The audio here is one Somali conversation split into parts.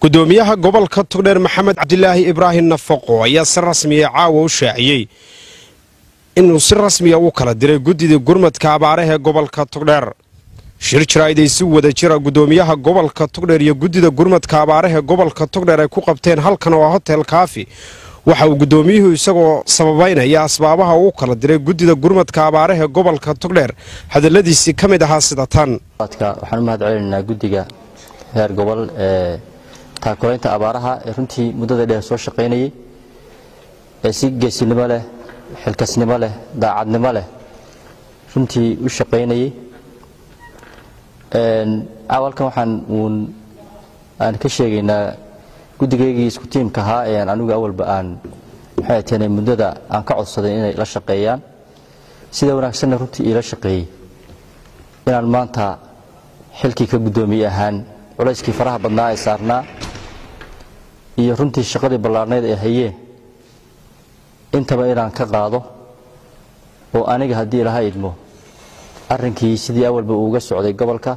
gudoomiyaha gobolka togdheer maxamed cabdilaahi ibraahim nafaqo ayaa si rasmiya caawa u shaaciyey inuu si rasmiya u kala diray guddida gurmadka abaaraha ee gobolka togdheer shir jiraa'id ay si wada jira gudoomiyaha gobolka togdheer iyo guddida gurmadka abaaraha ee gobolka togdheer ay ku qabteen halkan oo hotel kaafi waxa uu gudoomiyuhu isagoo sababaynaya asbaabaha uu kala diray guddida gurmadka abaaraha ee gobolka togdheer hadaladiisii ka mid ahaa sida tan waxaan u mahad celinaynaa guddiga heer gobol ee taakulaynta abaaraha ee runtii muddada dheer soo shaqaynayay ee si geesinimo leh xilkasnimo leh daacadnimo leh runtii u shaqaynayay awalkan waxaan uun aan ka sheegaynaa guddigaygii isku tiimka ahaa ee anigu awalba aan maxay taheen muddada aan ka codsaday inay la shaqeeyaan sida wanaagsanna runtii iila shaqeeyey inaan maanta xilkii ka guddoomiye ahaan culayskii faraha badnaa ee saarnaa iyo runtii shaqadii ballaarnayd ee hayeen intaba inaan ka qaado oo aniga haddii ilaha idmo arrinkii sidii awalba uuga socday gobolka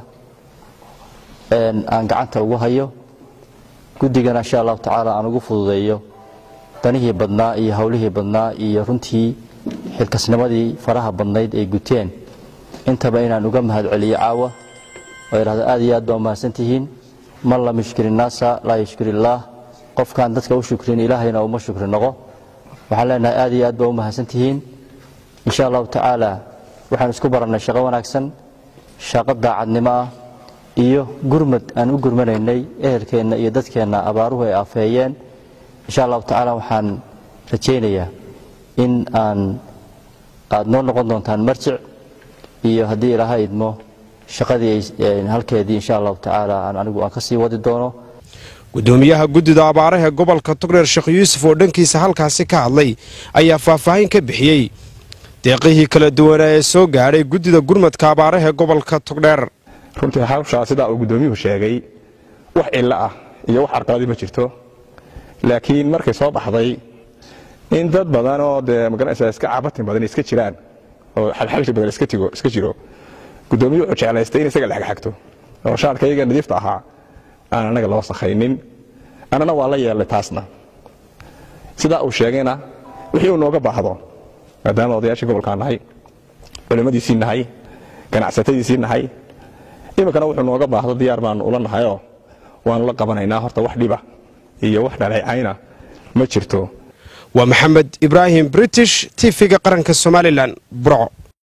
aan gacanta ugu hayo guddigana insha allahu tacaala aan ugu fududeeyo danihii badnaa iyo howlihii badnaa iyo runtii xilkasnimadii faraha badnayd ay guteen intaba inaan uga mahad celiyo caawa oo idhahdo aad iyo aad baa umahadsantihiin man lam yushkir innaasa laa yushkir illaah qofkaan dadka u shukrin ilaahayna uma shukri noqo waxaan leenahay aad iyo aad baa u mahadsantihiin insha allahu tacaala waxaan isku barannay shaqo wanaagsan shaqo daacadnimo ah iyo gurmad aan u gurmanaynay ehelkeenna iyo dadkeenna abaaruhu ay afeeyeen insha allahu tacaala waxaan rajaynayaa in aan aad noo noqon doontaan marjic iyo haddii ilaaha idmo shaqadii halkeedii insha allahu tacaala aan anigu aan ka sii wadi doono gudoomiyaha guddida abaaraha ee gobolka togdheer sheekh yuusuf oo dhankiisa halkaasi ka hadlay ayaa faahfaahin ka bixiyey deeqihii kala duwanaa ee soo gaadhay guddida gurmadka abaaraha ee gobolka togdheer runtii hawshaa sidaa uu guddoomiyuhu sheegay wax cillo ah iyo wax arqaladi ma jirto laakiin markay soo baxday in dad badan oo dee magaranaysaa iska cabatin badan iska jiraan oo xalxalshi badan iska jiro guddoomiyuhu wuxuu jeclaystay in isaga lexagxagto oo shaarka iyaga nadiifta ahaa aan anaga loo sakhaynin annana waa la yeelnay taasna sidaa uu sheegayna wixii uu nooga baahdo maadaama odayaashii gobolkaa nahay culimmadiisii nahay ganacsatadiisii nahay iminkana wuxuu nooga baahdo diyaar baanu ula nahayoo waanu la qabanaynaa horta wax dhiba iyo wax dhaleecayna ma jirto waa maxamed ibraahim british tv-ga qaranka somalilan burco